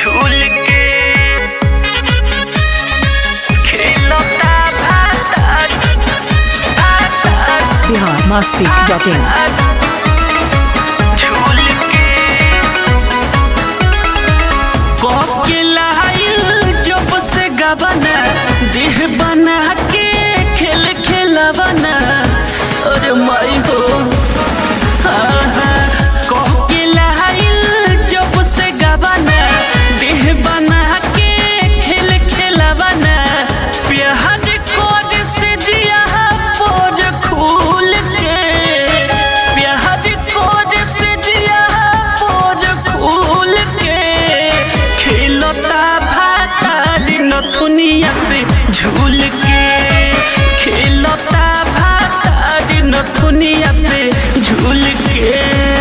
झूल के खेलता भातार भातार बिहार मस्ती डॉट इन झूल के कोके लाइल जब से गबना देह बना के खेल खेलबना अरे माई हो आहा, कोके लाइल जब से गबना देह बना के खेल खेलबना प्यार कोड से जिया पोर खूल के प्यार कोड से जिया पोर खूल के खेलता भातार नथुनिया पे झूल के खेलता भातार नथुनिया पे झूल के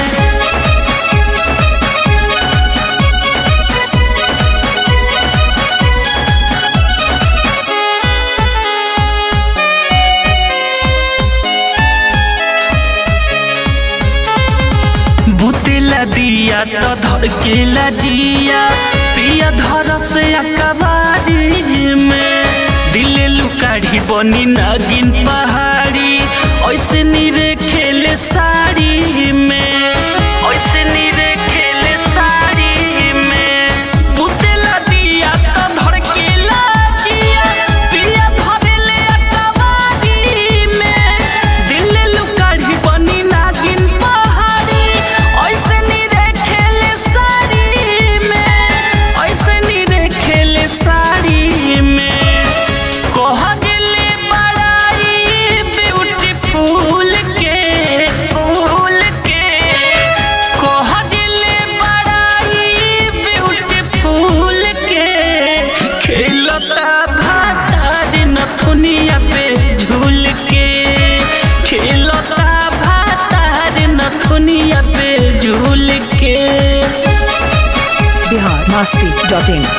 बुतेला दिया तो धड़केला जिया पिया धर से अकबारी में दिले लुकाढ़ी बनी नागिन पहाड़ी ऐसे नीरे खेले साड़ी में ऐसे नीरे खेले साड़ी में बुतेला दिया तो धड़केला जिया पिया धरेले अकबारी में दिले लुकाढ़ी बनी नागिन पहाड़ी ऐसे नीरे खेले साड़ी में ऐसे नीरे खेले साड़ी में कह दिले बड़ाई ब्यूटीफुल के फूल के कह दिले बड़ाई ब्यूटीफुल के खेलता भातार नथुनिया पे झूल के खेलता भातार नथुनिया पे झूल के बिहार मस्ती डॉट इन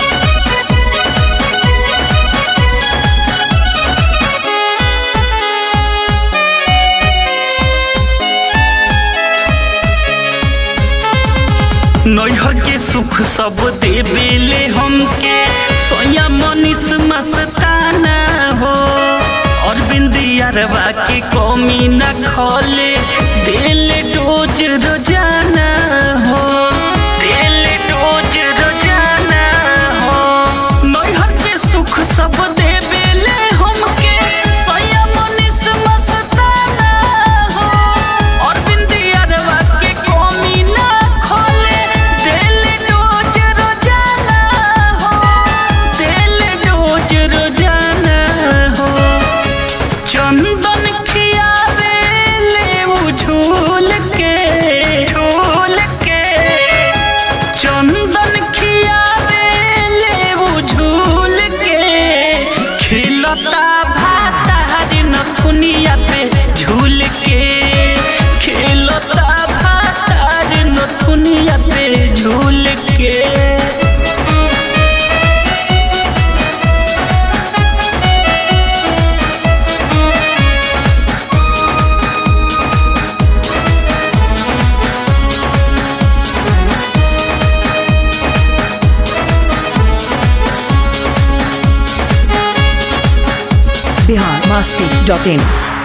नैहर के सुख सब देवेले हमके सोया मनीष मस्ताना हो और बिंदियारवा के कमी न खोले दिल डोज रोजाना हो दिल डोज रोजाना हो नैहर के सुख सब देवेले हमके सोया मनीष मस्ताना हो और बिंदियारवा के कमी न खोले दिल डोज रोजाना हो दिल डोज रोजाना हो चंदन खियावे ले वो झूल के झूल के चंदन खियावे ले वो झूल के खिलता भातार नथुनिया पे झूल के खिलता भातार नथुनिया पे झूल के बिहार मस्ती डॉट इन